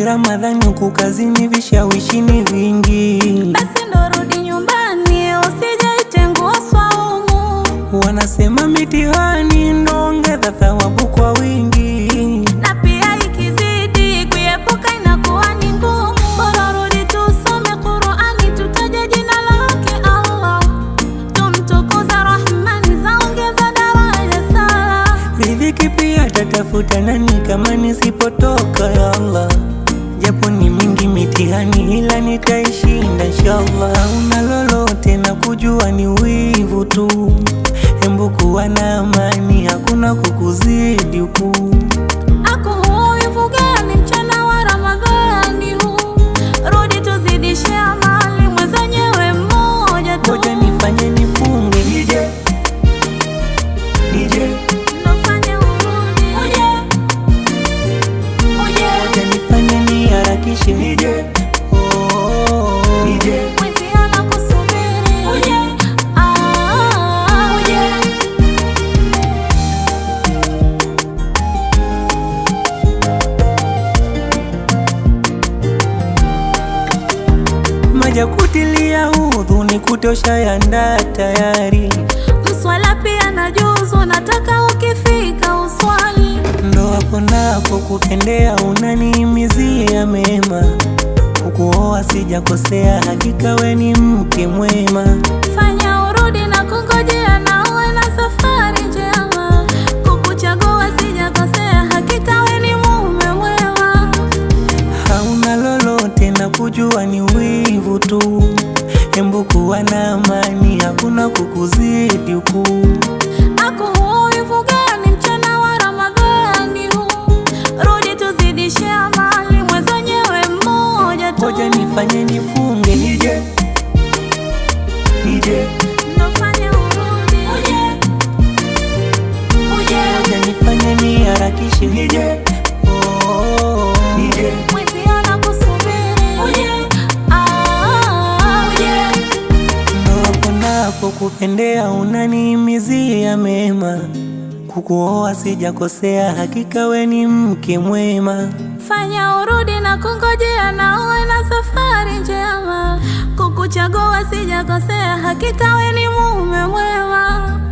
Ramadhani huku kazini vishawishi ni vingi, Basi ndo rudi nyumbani, usijaitengua swaumu. wanasema mitihani ndo ongeza thawabu kwa wingi. Na pia ikizidi kuepuka inakuwa ni ngumu. Bora rudi tusome Qur'ani, tutaje jina lake Allah, tumtukuza Rahmani, zaongeza daraja sala. Riziki pia tatafuta nani kama nisipotoka ya Allah, japo ni mingi mitihani, ila nitaishinda inshallah. Hauna lolote na kujua ni wivu tu, hembu kuwa na amani, hakuna kukuzidi huku. Ako huyu fugani mchana wa Ramadhani huu, rudi tuzidishe amali, mwenzenyewe mmoja tu. Ngoja nifanye nifunge nije nije, Nofanye urudi. Uje. Uje. ngoja nifanye niharakishe nije oh, nije Mwenzi anakusubiri. Uje. Ah, uje. maja kutilia udhu ni kutosha yanda tayari, Mswala pia na juzu, nataka ukifika uswali. ndo hapo napo kupendea, unanihimizia mema, kukuoa sijakosea, hakika we ni mke mwema. Fanya urudi na kungojea, na uwe na safari njema. Kukuchagua sijakosea, hakika we ni mume mwema. Hauna lolote na kujua ni wivu tu, hembu kuwa na amani, hakuna kukuzidi huku. Ako huyu fugani mchana wa Ramadhani huu, rudi tuzidishe amali, mwenzenyewe mmoja tu. Ngoja nifanye nifunge nije nije, Nofanye urudi. Uje. Uje. ngoja nifanye niharakishe nije oh, nije Mwenzi anakusubiri. Uje. Ah, uje. ndo hapo napo kupendea, unanihimizia mema, kukuoa sijakosea, hakika we ni mke mwema. Fanya urudi na kungojea, na uwe na safari njema. Kukuchagua sijakosea, hakika we ni mume mwema.